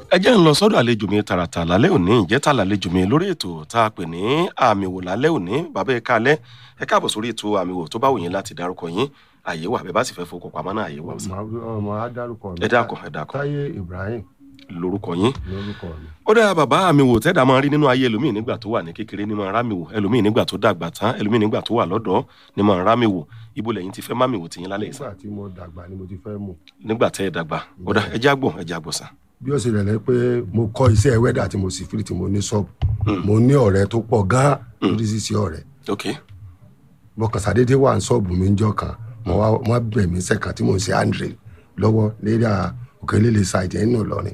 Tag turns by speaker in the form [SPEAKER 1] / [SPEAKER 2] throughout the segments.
[SPEAKER 1] ẹ jẹ́ ń lọ sọ́dọ̀ àlejò mi tààràtà lálẹ́ òní ìjẹ́ta làlejò mi lórí ètò tá a pè ní àmì wò lálẹ́ òní bàbá ẹ káalẹ́ ẹ káàbọ̀ sórí ètò àmì wò tó bá wù yín láti dárúkọ yín àyè wà bẹ́ẹ̀ bá sì fẹ́ fowó pamọ́ náà àyè wà sí.
[SPEAKER 2] ọmọ adárúkọ mi
[SPEAKER 1] ẹ dákun ẹ dákun
[SPEAKER 2] táyé ibrahim
[SPEAKER 1] lórúkọ yín.
[SPEAKER 2] lórúkọ mi.
[SPEAKER 1] ó dára bàbá àmì wò tẹ́dà máa rí nínú ayé ẹlòmíì nígbà tó wà ní kékeré ní máa rámì wò ẹlòmíì nígbà tó dàgbà tán ẹlòmíì nígbà tó wà lọ́dọ̀ ní máa rámì wò ibo lẹ́yìn ti fẹ́ mámì wò tìyín lálẹ́ ìsàn
[SPEAKER 2] nígbà tí mo dàgbà ni mo ti fẹ́ mú.
[SPEAKER 1] nígbà tẹ́ ẹ dàgbà ó dá ẹ já gbọ̀n ẹ já gbọ̀n sàn.
[SPEAKER 2] bí ó ṣe rẹ̀ lẹ́ pé mo kọ́ iṣẹ́ wẹ́dà tí mo sì fìrì tí mo ní ṣọ́ọ̀bù mo ní ọ̀rẹ́ tó pọ̀ gan-an lórí ṣíṣe ọ̀rẹ́
[SPEAKER 1] ok
[SPEAKER 2] mo kàn sàdédé wà ní ṣọ́ọ̀bù mi ńjọ́ kan mo wá wọ́n bẹ̀ mí sẹ́kàn tí mo ń ṣe andre lọ́wọ́ lérí òkèlélẹ̀ ṣáìdì ẹ̀ nínú Ìlọrin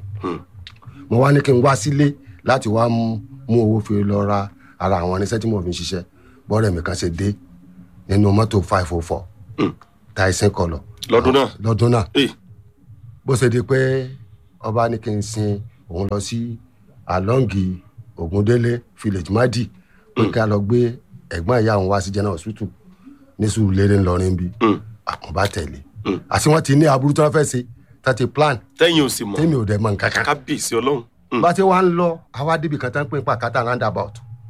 [SPEAKER 2] mo wá ní kí n wá sílé láti wá mú mú owó fi lọ ra ara àwọn irinṣẹ́ tí mo fi ń ṣiṣẹ́ bọ́ọ̀rẹ́ mi kan ṣe dé nínú mọ́tò five oh four Tyson kọlọ̀
[SPEAKER 1] lọ́dún náà
[SPEAKER 2] lọ́dún náà
[SPEAKER 1] ee
[SPEAKER 2] bó ṣe di pé ọba ní kí n sin òun lọ sí alongi Ògúndélé village madi pé ká lọ gbé ẹ̀gbọ́n ìyá òun wá sí general hospital ní Sùúrùlérè ńlọrin bí àwọn bá tẹ̀lé àti wọ́n ti ní aburú tí wọ́n fẹ́ ṣe tá ti plan
[SPEAKER 1] tẹ́yìn ò sì mọ̀
[SPEAKER 2] tèmi ò dẹ̀ mọ̀ nǹkan kan
[SPEAKER 1] kábíyèsí ọlọ́run Mm.
[SPEAKER 2] bá ti wá ń lọ àwa débi kan tá ń pè pa kátà roundabout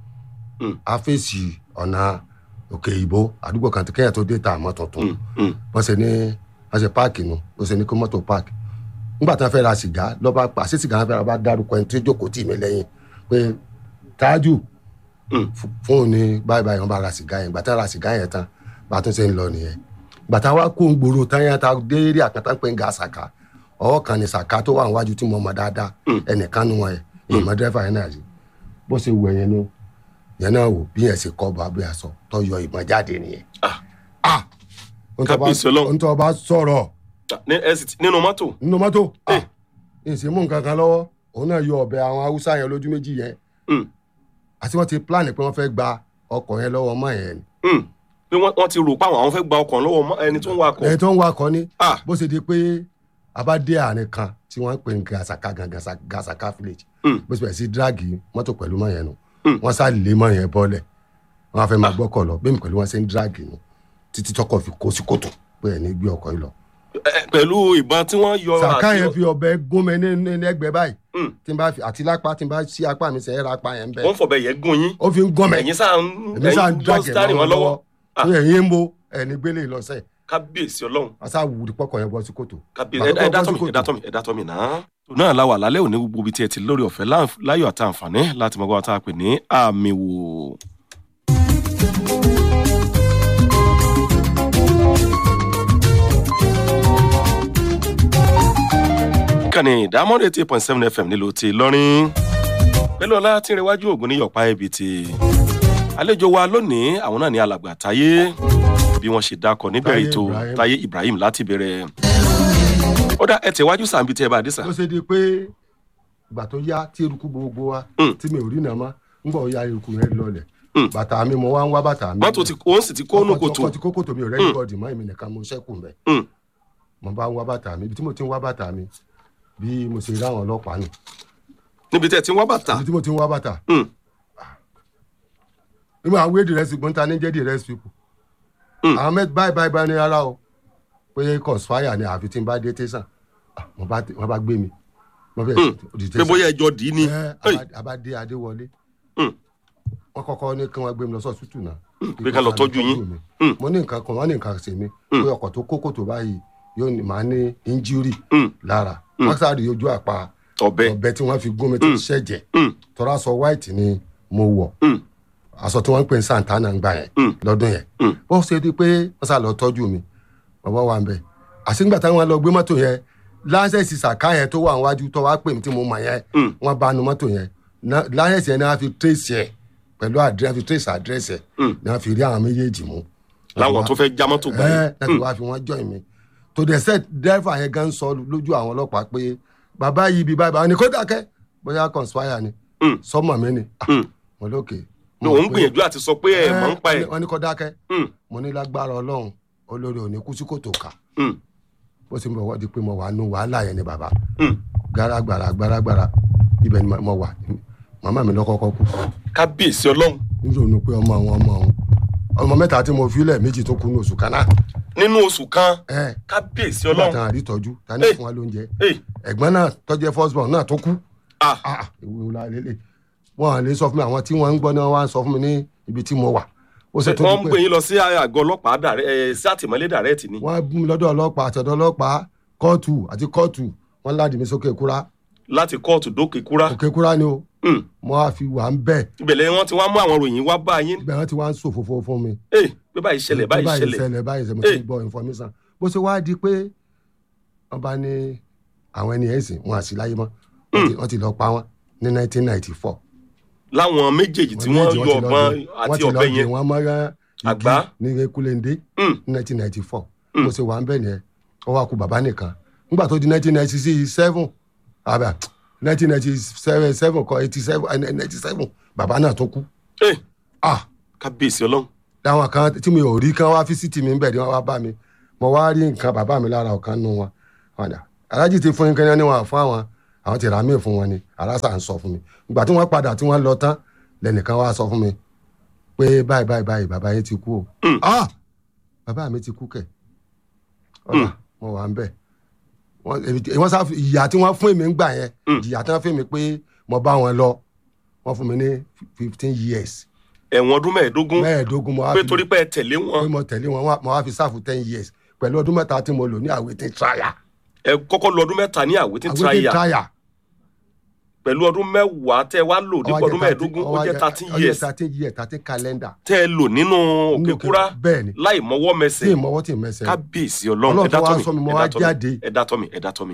[SPEAKER 1] Mm.
[SPEAKER 2] a fèsì ọ̀nà òkè ìbò àdúgbò kan kẹ́yà tó dé ta àmọ́ tuntun
[SPEAKER 1] Mm, mm.
[SPEAKER 2] wọ́n ṣe ní wọ́n ṣe páàkì nu ó ṣe ní kó mọ́tò páàkì nígbà tí wọ́n fẹ́ ra sìgá lọ́ba pa àṣé sìgá wọn fẹ́ ra bá dárúkọ ẹni tó jókòó tì mí lẹ́yìn pé tájù
[SPEAKER 1] Mm.
[SPEAKER 2] f- fóun ní báyìí báyìí wọ́n bá ra sìgá yẹn gbàtà ra sìgá yẹn tán bá tún ṣe ń lọ nìyẹn gbàtà wa kó ń gbòòrò tán yẹn ta dé eré àkàtà pé ń ga sàkà ọwọ́ kan ní sàkà tó wà níwájú tí mo mọ̀ dáadáa ẹnìkan nu wọn yẹn ìmọ̀ dẹ́fà yẹn náà rí bó ṣe wù ẹ̀yẹn nu yẹn náà wò bí yẹn ṣe kọ́ bọ́ abẹ́ aṣọ tó yọ ìbọn jáde nìyẹn.
[SPEAKER 1] Ah.
[SPEAKER 2] ah
[SPEAKER 1] Kábíyèsí Ọlọ́run.
[SPEAKER 2] ntọ́ bá sọ̀rọ̀
[SPEAKER 1] Ní- ẹ sì ti- nínú mọ́tò
[SPEAKER 2] nínú mọ́tò
[SPEAKER 1] Eh.
[SPEAKER 2] ìsìn mú nǹkan kan lọ́wọ́ òun náà yọ ọ̀bẹ àwọn haúsá yẹn lójú méjì yẹn
[SPEAKER 1] Mm,
[SPEAKER 2] àti wọ́n ti plan pé wọ́n fẹ́ gba ọkọ̀ yẹn lọ́wọ́ ọmọ yẹn ni.
[SPEAKER 1] mm. pé wọ́n wọ́n ti rò pa àwọn àwọn fẹ́ gba ọkàn lọ́wọ́ mọ́ ẹni tó ń wakọ̀
[SPEAKER 2] ẹni tó ń wakọ̀ ni
[SPEAKER 1] Ah.
[SPEAKER 2] bó ṣe di pé a bá dé àárín kan tí wọ́n ń pè ní gasaka gan Gasa- gasaka village
[SPEAKER 1] Mm.
[SPEAKER 2] bó ṣe bẹ̀rẹ̀ sí dírágì mọ́tò pẹ̀lú mọ́ yẹn nu
[SPEAKER 1] Mm.
[SPEAKER 2] wọ́n sá lé mọ́ yẹn bọ́lẹ̀ wọ́n á fẹ́ máa gbọ́kọ̀ lọ bẹ́ẹ̀ mi pẹ̀lú wọn ṣe ń dírágì nu títí tọkọ̀ fi kó sí kòtò pé ẹ̀ ní gbé ọkọ̀ yìí lọ.
[SPEAKER 1] Ẹ, pẹ̀lú ìbọn tí wọ́n yọ
[SPEAKER 2] sàká
[SPEAKER 1] àti-
[SPEAKER 2] yẹn fi ọ̀bẹ gún mi ní ní ní ẹ̀gbẹ́ báyìí
[SPEAKER 1] Mm.
[SPEAKER 2] tí n bá fi àti lápá tí n bá sí apá mi sẹ́yìn ra apá yẹn
[SPEAKER 1] wọ́n
[SPEAKER 2] bẹ́ẹ̀
[SPEAKER 1] fọ̀bẹ yẹn gún yín
[SPEAKER 2] ó fi ń gún mi
[SPEAKER 1] ẹ̀yin sáà ń
[SPEAKER 2] èmi sáà ń
[SPEAKER 1] ẹ̀yin
[SPEAKER 2] dàgẹ̀
[SPEAKER 1] dọ́sítárì wọn lọ́wọ́
[SPEAKER 2] tó ẹ̀yìn ń bo ẹ̀ní gbélé lọ́sẹ̀
[SPEAKER 1] kábíyèsí ọlọ́run
[SPEAKER 2] àṣà wùdí pọ́kọ̀ yẹn bọ́ sí kòtò.
[SPEAKER 1] kábíyèsí ẹ dá tọ́mì ẹ dá tọ́mì ẹ dá tọ́mì náà. náà la wà lálẹ́ òní gbogbo ibi tí ẹ ti lórí ọ̀fẹ́ láǹf- láyọ̀ àti àǹfààní láti mọ̀ gbọ́dọ̀ tá a pè ní àmì wò. ìkànnì ìdámọ́dé eighty point seven fm nílùú ti lọ́rin pẹ̀lú ọlá tí ń rẹwájú ògùn ní yọ̀pá ibi tí àlejò wa lónìí àwọn náà ní alàgbà táyé bí wọ́n ṣe dákọ̀ níbẹ̀rẹ̀
[SPEAKER 2] Táyé
[SPEAKER 1] ètò
[SPEAKER 2] Ibrahim.
[SPEAKER 1] táyé ibrahim láti bẹ̀rẹ̀ ó dá ẹ tẹ̀wájú sàǹbí tí ẹ bá dé sà.
[SPEAKER 2] ló ṣe di pé ìgbà tó yá tí eruku gbogbo wa
[SPEAKER 1] Mm.
[SPEAKER 2] tí mi ò rí nàá mọ́ ń bọ̀ ya eruku yẹn lọlẹ̀
[SPEAKER 1] Mm.
[SPEAKER 2] bàtà mi mo wá ń wá bàtà mi.
[SPEAKER 1] mọ́tò tí òun sì ti kó nù kòtò
[SPEAKER 2] ọkọ̀ tí kókò tó mi ò rẹ́yìn bọ́ọ̀dì mọ́ èmi nìkan mo ṣẹ́kù mbẹ́
[SPEAKER 1] Mm.
[SPEAKER 2] mo bá ń wá bàtà mi ibi tí mo ti ń wá bàtà mi bí mo ṣe rí àwọn ọlọ́pàá nù
[SPEAKER 1] níbi tẹ́ ẹ ti ń wá bàtà.
[SPEAKER 2] ibi tí mo ti ń wá bàtà
[SPEAKER 1] Mm.
[SPEAKER 2] nígbà àwọn wéèdì rẹ́sì gbọ́ntà ní jẹ́ di rẹ́sì pipu
[SPEAKER 1] Mm.
[SPEAKER 2] àwọn mẹ́tì báyìí báyìí báyìí ní ara o pé conspire ni àfi tí n bá dé tẹ̀sán Ah, wọ́n bá wọ́n bá gbé mi wọ́n fẹ́
[SPEAKER 1] Mm.
[SPEAKER 2] di
[SPEAKER 1] pé bóyá ẹjọ́ dì í ni.
[SPEAKER 2] ẹ
[SPEAKER 1] Hey.
[SPEAKER 2] àbá- àbádé adéwọlé
[SPEAKER 1] Mm.
[SPEAKER 2] wọ́n kọ́kọ́ ní kí wọ́n gbé mi lọ sọ́ọ̀tútù náà
[SPEAKER 1] pé ká lọ tọ́jú yín.
[SPEAKER 2] mi.
[SPEAKER 1] Mm.
[SPEAKER 2] mo ní nǹkan kan wọ́n ní nǹkan ṣe mí pé ọkọ̀ tó kókò tó báyìí yóò ní màá ní injúrì
[SPEAKER 1] Mm.
[SPEAKER 2] lára wọ́n sáré ojú àpá
[SPEAKER 1] ọ̀bẹ.
[SPEAKER 2] ọ̀bẹ tí wọ́n fi gún mi tó ṣẹ̀jẹ̀
[SPEAKER 1] Mm.
[SPEAKER 2] tọ́ra aṣọ white ni mo wọ̀
[SPEAKER 1] Mm.
[SPEAKER 2] aṣọ tí wọ́n ń pè ní santana ń gbà yẹn
[SPEAKER 1] Mm.
[SPEAKER 2] lọ́dún yẹn
[SPEAKER 1] Mm.
[SPEAKER 2] bó ṣe di pé wọ́n sá lọ tọ́jú mi bàbá wa ń bẹ̀ àṣìgbà táwọn lọ gbé mọ́tò yẹn láńsẹ̀sì sàká yẹn tó wà níwájú tó wá pè mí tí mo mọ̀ yẹn
[SPEAKER 1] Mm.
[SPEAKER 2] wọ́n bá nu mọ́tò yẹn Na- láńsẹ̀sì yẹn ni wọ́n fi trace yẹn pẹ̀lú àdírẹ́ fi trace àdírẹ́sì yẹn
[SPEAKER 1] Mm.
[SPEAKER 2] ni wọ́n fi rí àwọn méjèèjì mú.
[SPEAKER 1] láwọn tó fẹ́ já mọ́tò gbà
[SPEAKER 2] ẹ
[SPEAKER 1] yìí.
[SPEAKER 2] láti wá fi wọ́n join mi tó dẹ̀ sẹ́ dẹ́fà yẹn gan sọ lójú àwọn ọlọ́pàá pé bàbá yìí bí bàbá ni kó dákẹ́ bóyá conspire ni
[SPEAKER 1] Mm.
[SPEAKER 2] sọmọ mi ni Ah,
[SPEAKER 1] Mm.
[SPEAKER 2] mo lókè.
[SPEAKER 1] ní òun gbìyànjú àti sọ pé ẹ mọ̀ ń pa ẹ̀.
[SPEAKER 2] wọ́n ní kó dákẹ́
[SPEAKER 1] Mm.
[SPEAKER 2] mo ní lágbára ọlọ́run olórí òní kú sí kòtò ká
[SPEAKER 1] Mm.
[SPEAKER 2] bó ṣe ń bọ̀ wọ́n di pé mo wà nù wàhálà yẹn ni bàbá
[SPEAKER 1] Mm.
[SPEAKER 2] gbáragbára gbáragbára ibẹ̀ ni mo wà màmá mi lọ́kọ́kọ́ kú
[SPEAKER 1] kábíyèsí ọlọ́run
[SPEAKER 2] nítorí pé ọmọ àwọn ọmọ òun ọmọ mẹ́ta tí mo filẹ̀ méjì tó kú ní oṣù kan náà
[SPEAKER 1] nínú oṣù kan
[SPEAKER 2] ẹ
[SPEAKER 1] kábíyèsí
[SPEAKER 2] nígbà
[SPEAKER 1] ọlọ́run
[SPEAKER 2] tán àrí tọ́jú tani
[SPEAKER 1] Hey.
[SPEAKER 2] fún wa lóúnjẹ
[SPEAKER 1] Hey.
[SPEAKER 2] ẹ̀gbọ́n náà tọ́jú first born náà tó kú
[SPEAKER 1] ah
[SPEAKER 2] ah ìwé ńlá lélẹ̀ wọn à lè sọ fún mi àwọn tí wọ́n ń gbọ́ náà wọ́n á sọ fún mi ní ibi tí mo wà ó sì tún
[SPEAKER 1] wọ́n
[SPEAKER 2] di
[SPEAKER 1] ń
[SPEAKER 2] pé
[SPEAKER 1] gbé yín lọ sí àgọ́ ọlọ́pàá dàrẹ́ ẹ sí àtìmọ́lé dàrẹ́ẹ̀tì ni
[SPEAKER 2] wọ́n bú mi lọ́dọ̀ ọlọ́pàá àtọ̀dọ̀ ọlọ́pàá kóòtù àti kóòtù wọ́n ládi mi sókè kúrá
[SPEAKER 1] láti kóòtù dókè kúrá
[SPEAKER 2] òkè kúrá ni o
[SPEAKER 1] Hmm.
[SPEAKER 2] mo á fi wà ń bẹ̀
[SPEAKER 1] ìbẹ̀lẹ̀ wọn ti wá mú àwọn ròyìn wá bá yín
[SPEAKER 2] ibẹ̀ wọ́n ti wá ń sòfófó fún mi
[SPEAKER 1] ee pé báyìí ṣẹlẹ̀ báyìí ṣẹlẹ̀
[SPEAKER 2] ṣẹlẹ̀ báyìí ṣẹlẹ̀ mo
[SPEAKER 1] Eh.
[SPEAKER 2] ti gbọ́ information bó ṣe wá di pé wọ́n bá ní àwọn ẹni ẹ̀ sìn wọn àsì láyé mọ́ Wọ́n ti- wọ́n ti lọ pa wọ́n ní 1994
[SPEAKER 1] láwọn méjèèjì tí wọ́n
[SPEAKER 2] méjì
[SPEAKER 1] yọ
[SPEAKER 2] ti lọ
[SPEAKER 1] ọ̀bọ̀n
[SPEAKER 2] dé-
[SPEAKER 1] àti
[SPEAKER 2] wọ́n ti lọ
[SPEAKER 1] ọ̀bẹ
[SPEAKER 2] dé
[SPEAKER 1] yẹn
[SPEAKER 2] wọ́n mọ́ra
[SPEAKER 1] Àgbá.
[SPEAKER 2] ní ekulende
[SPEAKER 1] Hmm.
[SPEAKER 2] ní 1994 mo ṣe wà ń bẹ̀ nìyẹn ó wá kú bàbá nìkan nígbà tó di 1997 àbá 1997 kọ 87 eh, 97 bàbá náà tó kú
[SPEAKER 1] ee
[SPEAKER 2] ah
[SPEAKER 1] kábíyèsí ọlọ́run
[SPEAKER 2] láwọn kan tí mi ò rí kán wá físítì mi ń bẹ̀ ni wọ́n wá bá mi mo wá rí nǹkan bàbá mi lára ọ̀kan nù wọn wọn dà alájì ti fún yín kẹ́ni wọn fún àwọn àwọn ti rà mí fún wọn ni aláṣà ń sọ fún mi ìgbà tí wọ́n padà tí wọ́n lọ tán lẹ́nìkan wá sọ fún mi pé báyìí báyìí báyìí bàbá yín ti kú o
[SPEAKER 1] Mm.
[SPEAKER 2] ah bàbá mi ti kú kẹ̀ ọ̀la mo wà ń bẹ̀ wọ́n èmi- wọ́n sá ìyà tí wọ́n fún mi ń gbà yẹn
[SPEAKER 1] Mm.
[SPEAKER 2] ìyà tí wọ́n fún mi pé mo bá wọn lọ wọ́n fún mi ní fifteen years
[SPEAKER 1] ẹ̀wọ̀n ọdún mẹ́ẹ̀ẹ́dógún
[SPEAKER 2] mẹ́ẹ̀ẹ́dógún mo wá
[SPEAKER 1] pé
[SPEAKER 2] fi
[SPEAKER 1] torí pé ẹ tẹ̀lé wọn
[SPEAKER 2] pé mo tẹ̀lé wọn wá- mo wá fi sáàfù ten years pẹ̀lú ọdún mẹ́ta tí mo lò ní àwetí trial.
[SPEAKER 1] ẹ kọ́kọ́ lọ ọdún mẹ́ta ní àwítí
[SPEAKER 2] àwetí
[SPEAKER 1] tíráyà
[SPEAKER 2] trial.
[SPEAKER 1] pẹ̀lú ọdún mẹ́wàá tẹ́ wá lò dípò ọdún mẹ́ẹ̀ẹ́dógún ó jẹ́ thirteen years
[SPEAKER 2] thirteen years thirteen calendar.
[SPEAKER 1] tẹ́ ẹ lò nínú òkè kúrá
[SPEAKER 2] bẹ́ẹ̀ ni
[SPEAKER 1] láì mọ́wọ́
[SPEAKER 2] tí
[SPEAKER 1] mẹsẹ̀
[SPEAKER 2] ìmọ̀wọ́ tí ì mẹsẹ̀.
[SPEAKER 1] kábíyèsí ọlọ́run
[SPEAKER 2] Ọlọ́run
[SPEAKER 1] ẹ dá
[SPEAKER 2] tó wá
[SPEAKER 1] tọ́ mi
[SPEAKER 2] sọ mi, mo
[SPEAKER 1] ẹ
[SPEAKER 2] wá
[SPEAKER 1] dá tọ́ mi
[SPEAKER 2] jáde.
[SPEAKER 1] ẹ dá tọ́ mi ẹ dá tọ́ mi